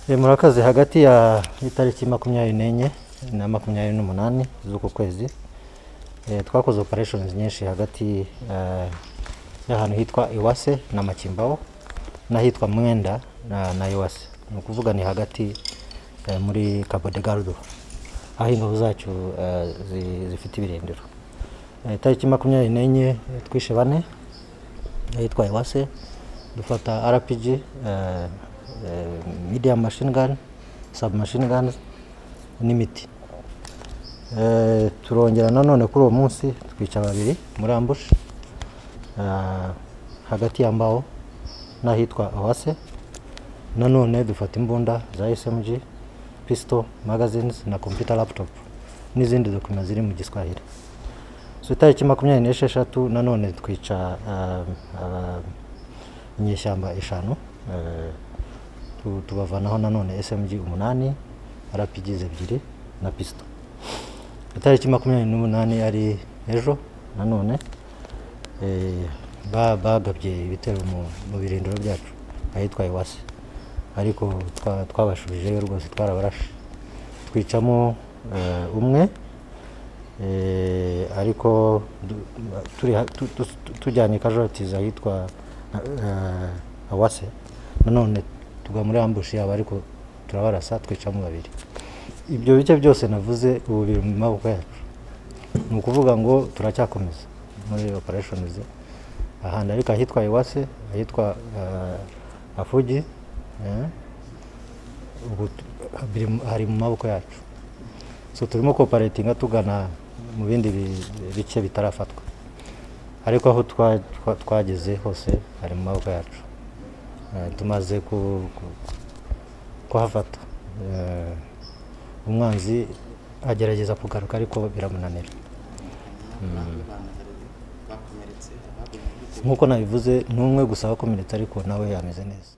Eh, murakaze hagati ya itariki makumyabiri n'enye na makumyabiri n'umunani z'uku kwezi eh, twakoze operations nyinshi hagati eh, y'ahantu hitwa Iwase na Makimbaho n'ahitwa Mwenda na, na Iwase ni ukuvuga ni hagati eh, muri Cabo Delgado aho ingabo zacu eh, zi, zifite ibirindiro Eh, itariki makumyabiri n'enye eh, twishe bane ahitwa Iwase dufata RPG eh, eh, medium machine gun submachine guns n'imiti eh, turongera nanone kuri uwo munsi twica babiri muri ambush eh, hagati ya mbao n'ahitwa Awase nanone dufata imbunda za SMG pistol magazines na computer laptop n'izindi dokima ziri mu giswahili so itariki makumyabiri n'esheshatu nanone twica eh, aba- inyeshyamba eshanu eh, tu- tubavanaho nanone smg umunani rpgs ebyiri na pisito itariki makumyabiri n'umunani ari ejo nanone eh, ba- bagabye ibitero mu- mu birindiro byacu ahitwa iwase ariko twa- twabashubijeyo rwose twarabarashe twicamo eh, umwe Eh, ariko du- turi ha- tu- tu- tujyanye casualties ahitwa eh, awase nanone tugwa muri ambushi yabo ariko turabarasa twicamo babiri ibyo bice byose navuze ubu biri mu maboko yacu ni ukuvuga ngo turacyakomeza muri operations ahantu ariko ahitwa iwase ahitwa eh, afugi eh, ubu tu- biri mu- hari mu maboko yacu so turimo cooperatinga tugana mu bindi bi- bice bitarafatwa ariko aho twa- twa- twageze hose hari mu maboko yacu Eh, tumaze ku- ku- kuhafata Eh, umwanzi agerageza kugaruka ariko biramunanira bakomeretse nk'uko nabivuze ni umwe gusa wakomeretse ariko nawe ameze neza